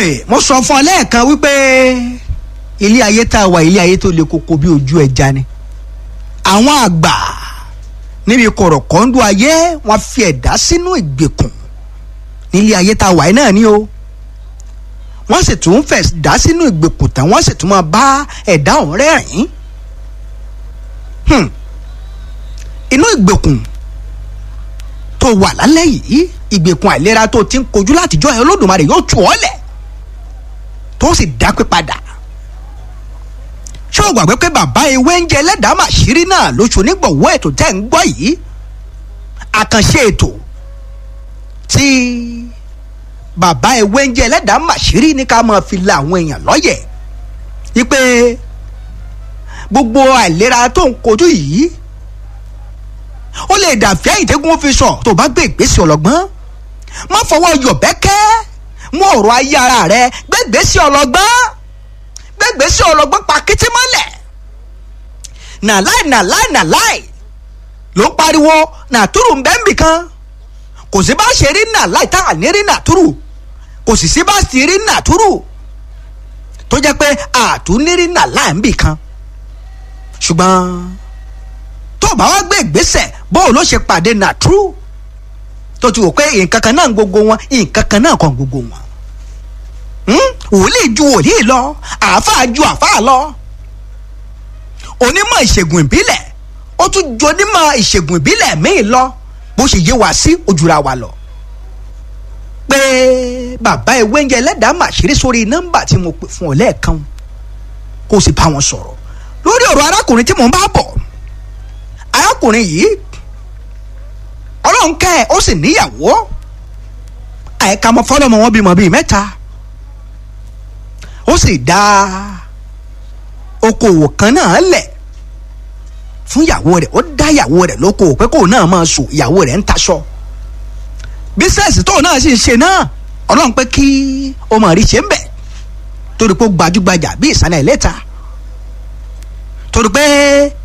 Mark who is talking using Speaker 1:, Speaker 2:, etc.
Speaker 1: mo sọ fún ọ lẹ́ẹ̀kan wípé ilé ayé tá a wà ilé ayé tó le koko bí ojú ẹja ni àwọn àgbà níbi kọ̀rọ̀kọ́ńdú ayé wọ́n fi ẹ̀dá sínú ìgbèkùn nílé ayé tá a wà yìí náà ni o wọ́n sì tún fẹ̀ dá sínú ìgbèkùn tán wọ́n sì tún máa bá ẹ̀dá ọ̀hún rẹ́rìn-ín inú ìgbèkùn tó wà lálẹ́ yìí ìgbèkùn àìlera tó ti ń kojú látijọ́ ẹ̀ olódùmarè yóò tù ọ́ lẹ̀ tó sì dápé padà ṣé o gbàgbé pé bàbá ewé ń jẹ ẹlẹ́dàá màṣírí náà lóṣù onígbọ̀wọ́ ètò tẹ́ ń gbọ́ yìí àkànṣe ètò tí bàbá ewé ń jẹ ẹlẹ́dàá màṣírí ní ká máa fi la àwọn èèyàn lọ́yẹ̀ wípé gbogbo àìlera tó ń kojú yìí ó lè dàbí àyìntẹ́gùn fi sọ tó bá gbé ìgbésẹ̀ ọlọ́gbọ́n má fọwọ́ yọ̀bẹ́kẹ́ mú ọ̀rọ̀ ayé ara rẹ gbé ìgbésẹ̀ ọlọ́gbọ́n gbé ìgbésẹ̀ ọlọ́gbọ́n pa kété mọ́lẹ̀ nàláì nàláì nàláì ló ń pariwo nàtúrù ń bẹ́ẹ̀ nbìkan kò sí bá ṣe rí nàláì tá à ní rí nàtúrù kò sì sí bá sì rí nàtúrù tó jẹ́ pé àtúnírí nàláì nbìkan ṣùgbọ́n tó bá wá gbé ìgbésẹ̀ bóun ló ṣe pàdé nàtúrù tó ti wò pé nǹkan kan náà gbogbo wọn nǹkan kan náà kan gbogbo wọn wòlíì ju wòlíì lọ àáfàá ju àáfàá lọ onímọ̀ ìṣègùn ìbílẹ̀ ó tún ju onímọ̀ ìṣègùn ìbílẹ̀ míì lọ bó ṣe yé wa sí ojúra wa lọ pé bàbá ewé ń jẹ ẹlẹ́dàá màṣírí sórí nọ́mbà tí mo pè fún ọ lẹ́ẹ̀kan kó o sì bá wọn sọ̀rọ̀ lórí ọ̀rọ̀ arákùnrin tí mò ń bá bọ̀ arákùnrin yìí ọlọ́run kẹ́ ẹ̀ ó sì níyàwó àyíká ọmọ fọlọ́mọ wọn bímọ bíi mẹ́ta ó sì dá okòwò kan náà lẹ̀ fún ìyàwó rẹ̀ ó dá ìyàwó rẹ̀ lóko pé kóun náà máa sùn ìyàwó rẹ̀ ń taṣọ bísẹ̀sì tóun náà sì ń ṣe náà ọlọ́run pé kí o mọ̀ rí ṣe ń bẹ̀ torí pé ó gbajúgbajà bí ìsàlẹ̀ ìlẹ́ta torí pé